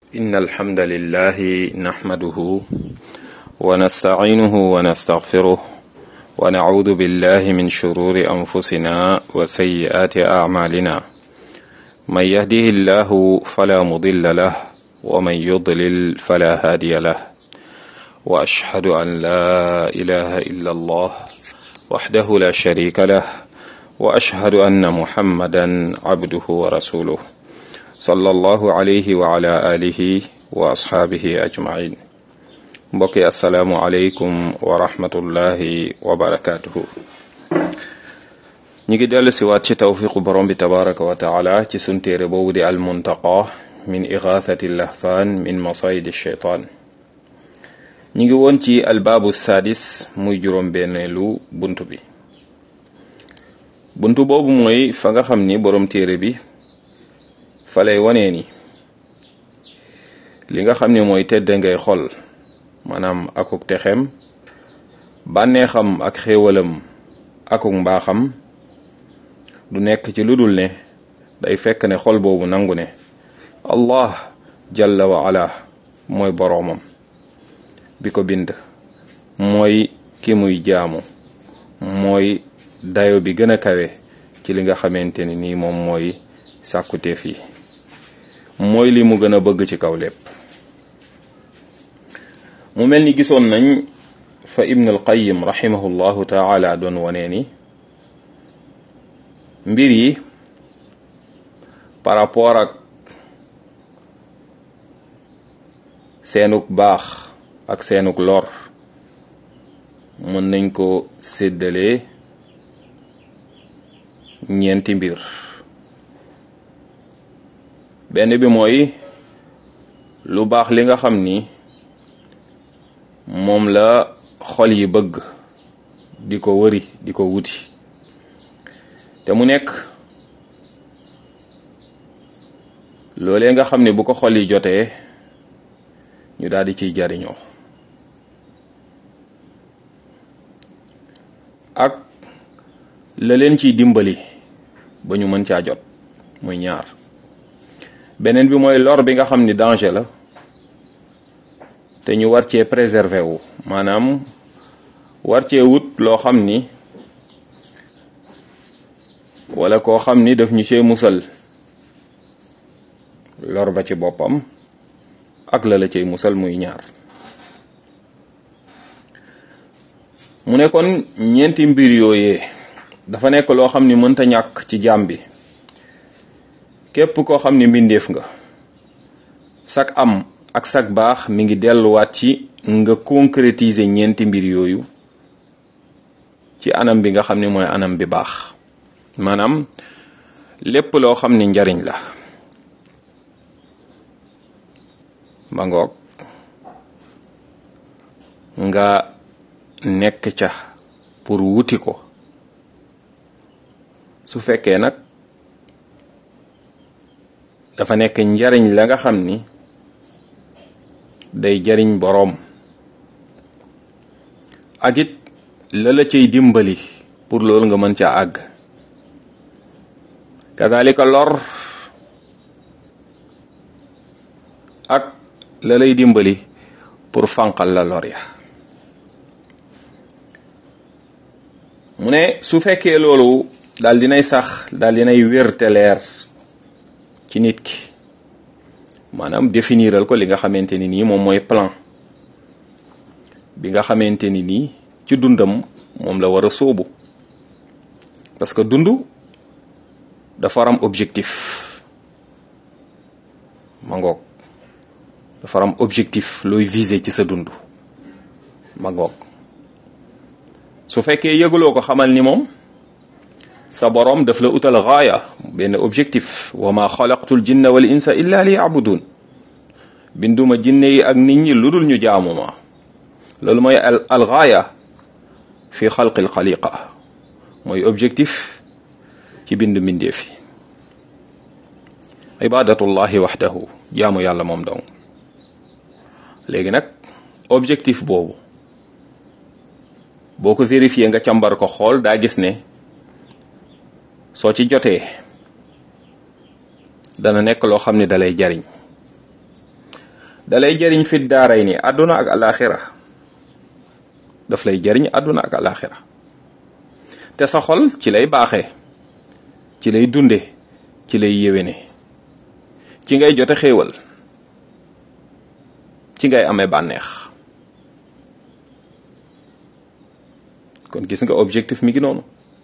إن الحمد لله نحمده ونستعينه ونستغفره ونعوذ بالله من شرور أنفسنا وسيئات أعمالنا من يهده الله فلا مضل له ومن يضلل فلا هادي له وأشهد أن لا إله إلا الله وحده لا شريك له وأشهد أن محمدا عبده ورسوله صلى الله عليه وعلى آله وأصحابه أجمعين mbokki asalaamualeykum wa rahmatullahi wa barakaatuhu ñi ngi dellu si waat ci tawfiqu borom bi tabaraka wa taala ci sun téere boobu di almuntaqa min igathati lahfaan min masayidi sheytaan ñi ngi woon ci albaabu saadis muy juróom benneelu bunt bi bunt boobu mooy fa nga xam ni borom téere bi fa lay wanee ni li nga xam ne mooy tedde ngay xol maanaam akuk texem bànneexam ak xéewalam akuk mbaaxam du nekk ci lu dul ne day fekk ne xol boobu nangu ne allah jalla wa ala mooy boroomam bi ko bind mooy ki muy jaamu mooy dayo bi gën a kawe ci li nga xamante ni nii moom mooy sàkkuteef yi mooy li mu gën a bëgg ci kaw lépp mu mel ni gisoon nañ fa ibn al qayyim rahimahullahu taala doon wanee ni mbir yi par rapport ak seenuk baax ak seenuk lor mën nañ ko séddalee ñeenti mbir benn bi mooy lu baax li nga xam ni moom la xol yi bëgg di ko wëri di ko wuti te mu nekk loolee nga xam ne bu ko xol yi jotee ñu daal di ciy jariñoo ak la leen ciy dimbali ba ñu mën caa jot muy ñaar beneen bi mooy lor bi nga xam ni danger la te ñu war cee préserver wu maanaam war cee wut loo xam ni wala koo xam ni daf ñu cee musal lor ba ci boppam ak la la cay musal muy ñaar mu ne kon ñeenti mbir yooyee dafa nekk loo xam ni mënta ñàkk ci jaam bi képp koo xam ni mbindeef nga sak am ak sak baax mi ngi delluwaat ci nga concrétiser ñeenti mbir yooyu ci anam bi nga xam ni mooy anam bi baax maanaam lépp loo xam ni njariñ la ma ngoog nga nekk ca pour wuti ko su fekkee nag dafa nekk njariñ la nga xam ni day jariñ boroom ak it la la cay dimbali pour loolu nga mën ca àgg kadalika lor ak la lay dimbali pour fànqal la lor ya mu ne su fekkee loolu daal dinay sax daal dinay wér te leer ci nit ki maanaam définiral ko li nga xamante ni nii moom mooy plan bi nga xamante ni nii ci dundam moom la war a sóobu parce que dund dafa am objectif ma ngoog dafa am objectif looy viser ci sa dund ma ngoog su fekkee yëguloo ko xamal ni moom sa boroom daf la utal gaaya benn objectif wa ma xalaqtul jinna wal insa illa li yabudun binduma jinne yi ak nit ñi lu dul ñu jaamu ma loolu mooy al al gaaya fi xalqil xaliqa mooy objectif ci bind mbindeef yi ibadatullahi waxdahu jaamu yàlla moom dong léegi nag objectif boobu boo ko vérifié nga càmbar ko xool daa gis ne soo ci jotee dana nekk loo xam ne dalay jariñ dalay jëriñ fit daaray ni àdduna ak alaxira daf lay jëriñ àdduna ak alaxira te sa xol ci lay baaxee ci lay dunde ci lay yéwéne ci ngay jote xéewal ci ngay amee bànneex kon gis nga objectif mi ngi noonu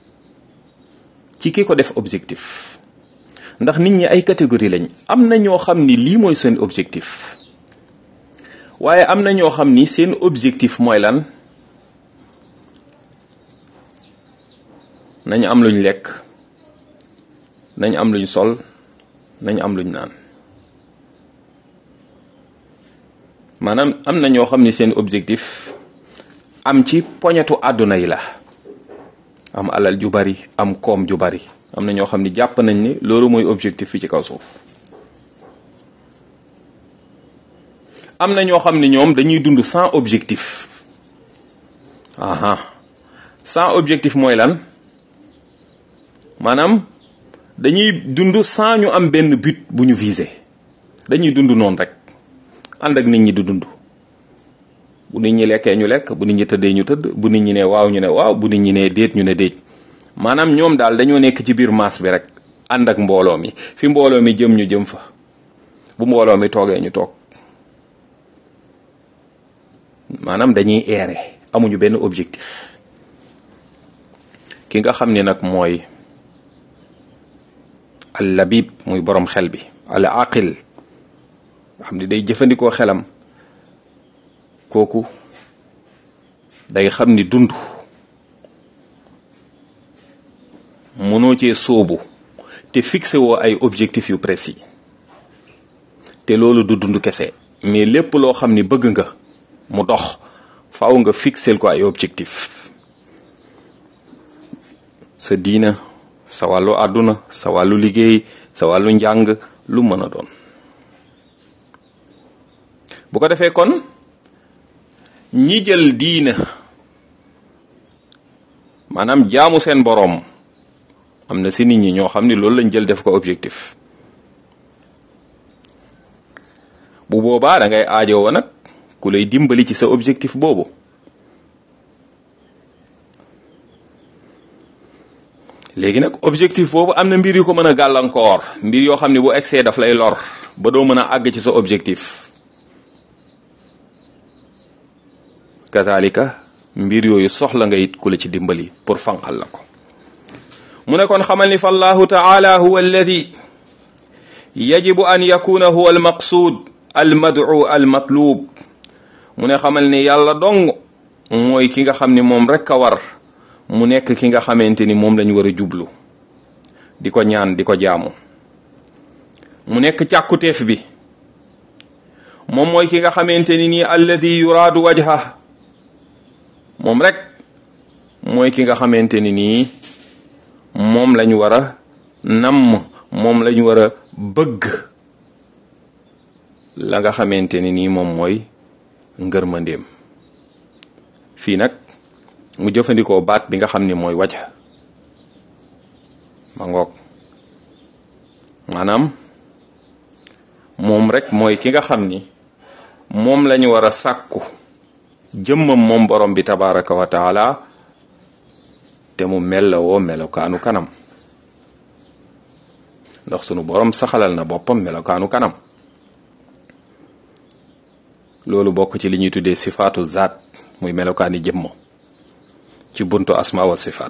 ci ki ko def objectif ndax nit ñi ay catégorie lañ am na ñoo xam ni lii mooy seen objectif waaye am na ñoo xam ni seen objectif mooy lan nañu am luñ lekk nañu am luñ sol nañu am luñ naan maanaam am na ñoo xam ni seen objectif am ci poñetu àdduna yi la am alal ju bari am koom ju bari am na ñoo xam ni jàpp nañ ni loolu mooy objectif fi ci kaw suuf am na ñoo xam ni ñoom dañuy dund sans objectif aha sans objectif mooy lan maanaam dañuy dund sans ñu am benn but bu ñu visé dañuy dund noonu rek ànd ak nit ñi di dund bu nit ñi lekkee ñu lekk bu nit ñi tëddee ñu tëdd bu nit ñi ne waaw ñu ne waaw bu nit ñi ne déet ñu ne déet maanaam ñoom daal dañoo nekk ci biir maas bi rek ànd ak mbooloo mi fi mbooloo mi jëm ñu jëm fa bu mbooloo mi toogee ñu toog maanaam dañuy eere amuñu benn objectif ki nga xam ni nag mooy al labib muy borom xel bi al aqil nga xam ni day jëfandikoo xelam kooku day xam ni dund mënoo cee sóobu te fixé woo ay objectifs yu précis te loolu du dund kese mais lépp loo xam ni bëgg nga mu dox faaw nga fixel ko ay objectif sa diina sa wàllu àdduna sa wàllu liggéey sa wàllu njàng lu mën a doon bu ko defee kon ñi jël diina maanaam jaamu seen boroom am na si nit ñi ñoo xam ni loolu lañ jël def ko objectif bu boobaa da ngay aajowoo nag ku lay dimbali ci sa objectif boobu léegi nag objectif boobu am na mbir yu ko mën a gàllankoor mbir yoo xam ne bu excès daf lay lor ba doo mën a àgg ci sa objectif kazalika mbir yooyu soxla nga it ku la ci dimbali pour fanqal la ko mu ne kon xamal ni fa allahu taala huwa alladi yajibu an yakuna huwa almaqsuud almad'u almatlub mu ne xamal ni yàlla dong mooy ki nga xam ni moom rek a war mu nekk ki nga xamante ni moom lañu war a jublu di ko ñaan di ko jaamu mu nekk càkkuteef bi moom mooy ki nga xamante ni nii alladi yuraadu wajha moom rek mooy ki nga xamante ni nii moom lañu war a namm moom lañu war a bëgg la nga xamante ni nii moom mooy ngërmandeem fii nag mu jëfandikoo baat bi nga xam ni mooy wajha ma ngoog maanaam moom rek mooy ki nga xam ni moom lañu war a sàkku jëmmam moom borom bi tabaraka wa taala te mu mellawoo melokaanu kanam ndax sunu borom saxalal na boppam melokaanu kanam loolu bokk ci li ñuy tuddee sifaatu zaat muy melokaani jëmmo ci buntu asma wa sifaat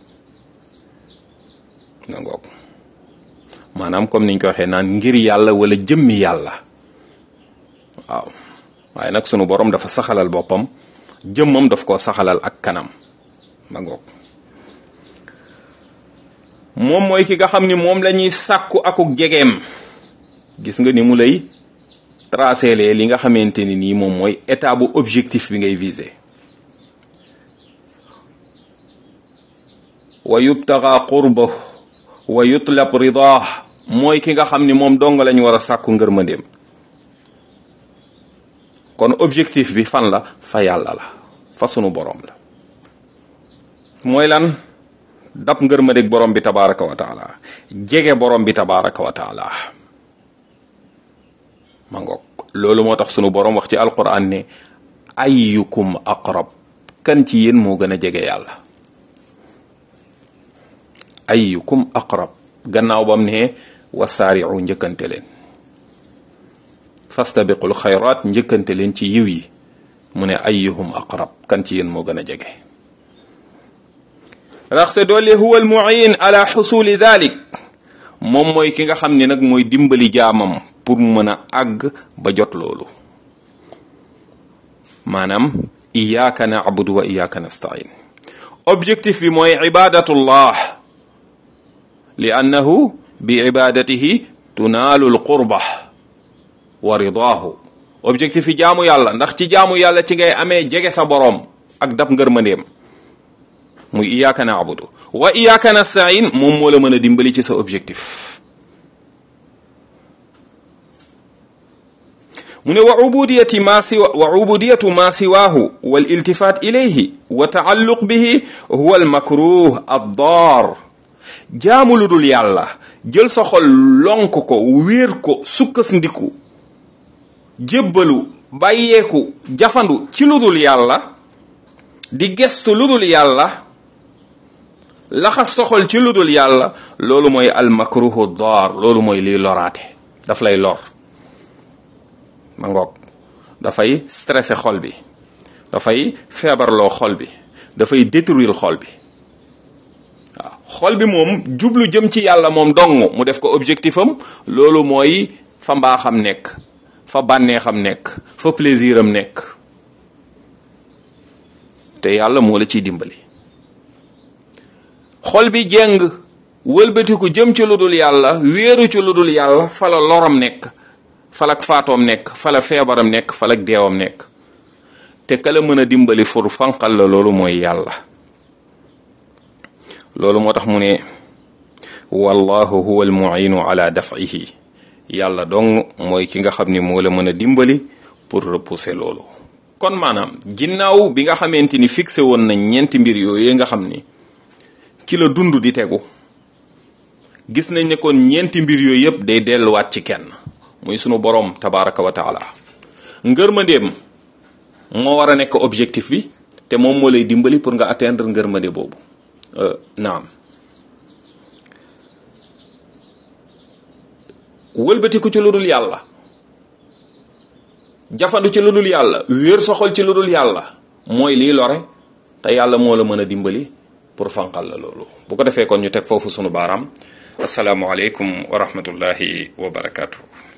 nga ngoog maanaam comme niñ ko waxee naan ngir yàlla wala jëmmi yàlla waaw waaye nag sunu borom dafa saxalal boppam jëmmam daf koo saxalal ak kanam ma ngoog moom mooy ki nga xam ni moom la ñuy sàkku akuk jegeem gis nga ni mu lay tracé lee li nga xamante ni nii moom mooy état bu objectif bi ngay viser wa yubtaga qurba wa yutlab ridah mooy ki nga xam ni moom dong lañu war a sàkku ngërmandeem kon objectif bi fan la fa yàlla la fa sunu borom la mooy lan dab ngërmandeeg borom bi tabaraka wa taala jege borom bi tabaraka wa taala ma ngoog loolu moo tax sunu borom wax ci alquran ne ayyukum aqrab kan ci yéen moo gën a jege yàlla ayyukum aqrab gannaaw bam ne wasaari'u njëkkante leen fastabiqul xayraat njëkkante leen ci yiw yi mu ne ayyuhum aqrab kan ci yéen moo gën a jege rax se doole huwa almuin ala xusuli dalik moom mooy ki nga xam ne nag mooy dimbali jaamam pour mu mën a àgg ba jot loolu maanaam iyaaka naabudu wa iyaaka nastain objectif bi mooy ibadatullah li annahu bi ibadatihi tunaalu alqurba wa ridaahu objectif yi jaamu yàlla ndax ci jaamu yàlla ci ngay amee jege sa boroom ak dab ngërmandeem muy iyaaka naabudu wa iyaaka nastain moom moo la mën a dimbali ci sa objectif mu ne wa ubudiyati ma siwa wa ubudiyatu ma siwaahu wal iltifat ilayhi wa taalluq bihi huwa al makruh ad dar jaamu lu dul yàlla jël sa xol lonk ko wéer ko sukkas ndiku jébbalu bàyyeeku jafandu ci lu dul yàlla di gestu lu dul yàlla laxas sa xol ci lu dul yàlla loolu mooy al makruhu dar loolu mooy liy loraate daf lay lor ma ngoog dafay stressé xol bi dafay feebarloo xol bi dafay détruire xol bi waaw xol bi moom jublu jëm ci yàlla moom dong mu def ko objectif am loolu mooy fa mbaaxam nekk fa bànneexam nekk fa plaisir am nekk te yàlla moo la ciy dimbali xol bi jeng wëlbatiku jëm ci lu dul yàlla wéeru ci lu dul yàlla fa la loram nekk falak faatoom nekk fala feebaram nekk falak deewam nekk te kala mën a dimbali fur fanqal la loolu mooy yàlla loolu moo tax mu ne wallahu huwa almuinu ala daf'ihi yàlla dong mooy ki nga xam ni moo la mën a dimbali pour repousser loolu kon maanaam ginnaaw bi nga xamante ni fixé woon nañ ñeenti mbir yooyu nga xam ni ci la dund di tegu gis nañ ne kon ñeenti mbir yooyu yëpp day delluwaat ci kenn muy sunu boroom tabaraka wa taala ngërmandeem moo war a nekk objectif bi te moom moo lay dimbali pour nga atteindre ngërmande boobu naam wëlbatiku ci lu dul yàlla jafandu ci lu dul yàlla wéer soxol ci lu dul yàlla mooy lii lore te yàlla moo la mën a dimbali pour fanqal la loolu bu ko defee kon ñu teg foofu sunu baaraam asalaamualeykum wa rahmatullahi wa barakaatu.